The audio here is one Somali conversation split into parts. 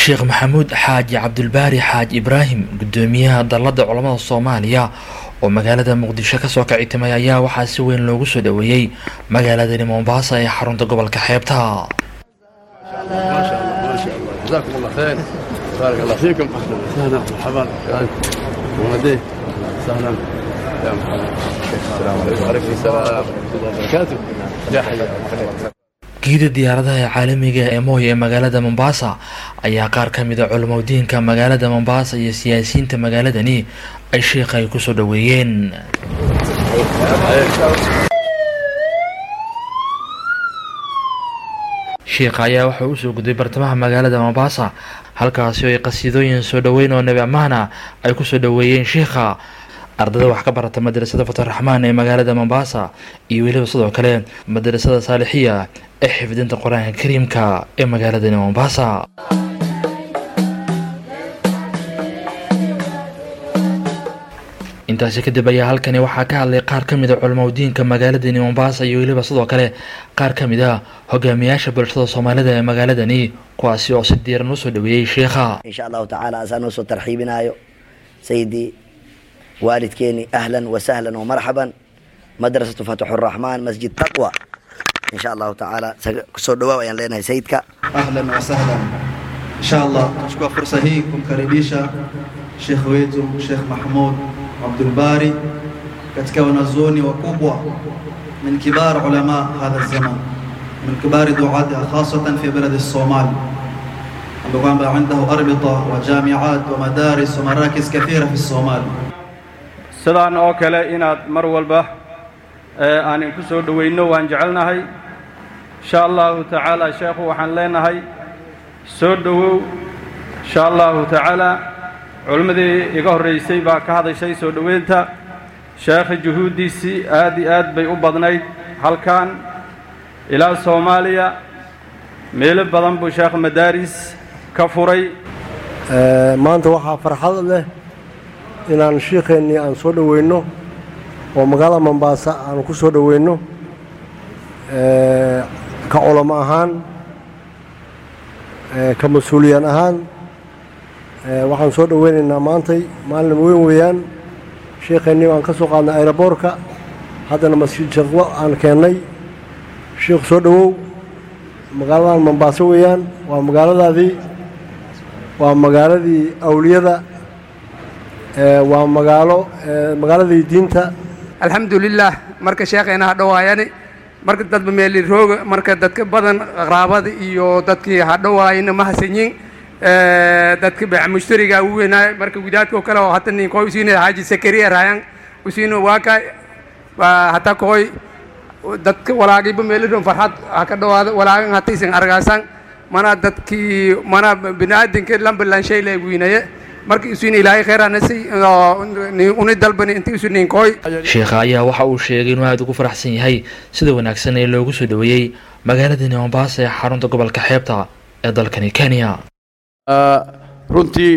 sheekh maxamuud xaaji cabdulbaari xaaji ibraahim gudoomiyaha dalladda culammada soomaaliya oo magaalada muqdisho kasoo kicitimay ayaa waxaa si weyn loogu soo dhoweeyey magaaladani mombasa ee xarunta gobolka xeebta جزاكم الله خير بارك الله فيكم اهلا وسهلا مرحبا ولديه سهلا يا مرحبا السلام عليكم وعليكم السلام ورحمه الله وبركاته يا حي giida diyaaradaha ee caalamiga ee mooy ee magaalada mombasa ayaa qaar ka mid a culimadiinka magaalada mombasa iyo siyaasiyiinta magaaladani ay sheikha ay kusoo dhoweeyeen sheikha ayaa wuxuu usoo gudbay bartamaha magaalada mombasa halkaasi oo ay qasiidooyin soo dhoweyn oo nebi ammaana ay kusoo dhoweeyeen sheikha ardada wax ka barata madrasada fataraxmaan ee magaalada mombasa iyo weliba sidoo kale madrasada saalixiya ee xifdinta qur-aanka kariimka ee magaaladani mombasa intaasi kadib ayaa halkani waxaa ka hadlay qaar ka mid a culamadiinka magaaladani mombasa iyo weliba sidoo kale qaar ka mid a hogaamiyaasha bulshada soomaalida ee magaaladani kuwaasi oo si diiran usoo dhoweeyey sheikha insha allahu tacaala asaan usoo tarxiibinaayo sayidii waalidkeeni ahlan wasahlan wamarxaban madrasatu fatxu raxmaan masjid taqwa insha allahu tacaala kusoo dhawaaw ayaan leenahay sayidka ahlan wasahlan insha allah nachukua fursa hii kumkaribisha shekh wetu shekh mahmud abdulbari katika wanazuoni wakubwa min kibar ulama hadha zaman min kibari duatiha khasatan fi baladi somali ambayo kwamba indahu arbita wa jamiat wa madaris wa marakis kathira fi somali sidaan oo kale inaad mar walba aan inku soo dhowayno waan jecelnahay insha allahu tacaala sheekhu waxaan leenahay soo dhowow insha allahu tacaala culimmadii iga horraysay baa ka hadashay soo dhoweynta sheekha juhuuddiisii aad iyo aad bay u badnayd halkan ilaa soomaaliya meelo badan buu sheekh madaaris ka furay maanta waxaa farxad leh inaan shiikheennii aan soo dhoweyno oo magaalada mombaasa aan ku soo dhoweyno ka culamo ahaan ka mas-uuliyaan ahaan waxaan soo dhoweynaynaa maantay maalin weyn weeyaan shiikheennii aan ka soo qaadnay ayroboorka haddana masjid shaqwo aan keennay shiikh soo dhowow magaaladan mombaaso weeyaan waa magaaladaadii waa magaaladii awliyada waa magaalo magaaladii diinta alxamdulilah marka sheekheena ha dhowaayani marka dadba meeli rooga marka dadka badan qaraabada iyo dadkii ha dhowaayana ma hasanyin dadka beec mushtariga u weynaay marka gudaadko kale oo hata nin koy usiina xaaji sakariya raayan usiina waaka hata koy dadka walaagiba meelidhon farxad ha ka dhowaada walaagan hataysan argaasan mana dadkii mana biniaadanka lambalan shay la weynaye marka isuin ilaahay khayraanasi uni dalbani inti isu ninkooy sheikha ayaa waxa uu sheegay inuu aada ugu faraxsan yahay sida wanaagsan ee loogu soo dhoweeyey magaaladani mombasa ee xarunta gobolka xeebta ee dalkani kenya runtii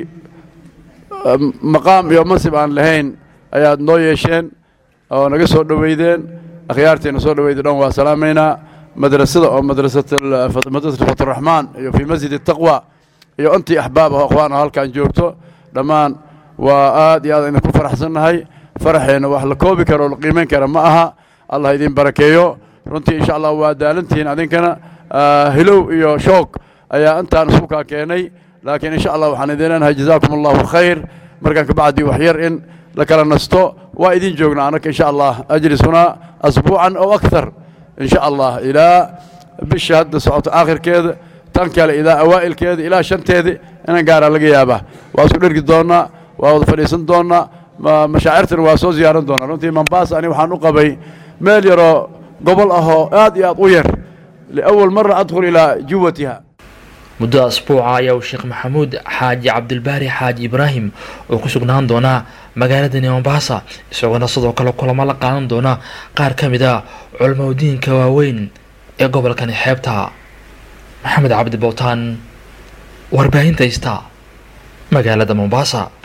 maqaam iyo mansib aan lahayn ayaad noo yeesheen oo naga soo dhoweydeen akhyaarteena soo dhoweyda dhan waa salaamaynaa madrasada oo madrasat faturaxmaan iyo fii masjid taqwa iyo intii axbaab ah akhwaan oo halkan joogto dhammaan waa aad iyo aad idinku faraxsannahay faraxeenna wax la koobi karo oo la qiimayn kara ma aha allah idin barakeeyo runtii insha allah waa daalantihiin adinkana hilow iyo shoog ayaa intaan isku kaa keenay laakiin insha allah waxaan idin leenahay jazaakum allahu khayr markaan kabacdii wax yar in la kala nasto waa idin joognaa anaka insha allah ajlisuna asbuucan oo akthar insha allah ilaa bisha hadda socoto aakhirkeeda tan kale ilaa awaa'ilkeeda ilaa shanteeda inaan gaaraa laga yaabaa waa isku dhergi doonnaa waa wada fadhiisan doonnaa mashaacirtana waa soo ziyaaran doonnaa runtii mombasa ani waxaan u qabay meel yaroo gobol ahoo aad iyo aad u yar liawal mara adkhul ilaa juwatiha muddo asbuuca ayaa uu sheekh maxamuud xaaji cabdilbaari xaaji ibraahim oo ku sugnaan doona magaaladani mombasa isagoona sidoo kale kulamo la qaadan doona qaar ka mid a culamadiinka waaweyn ee gobolkani xeebta maxamed cabdi bowtaan warbaahinta ista magaalada mombasa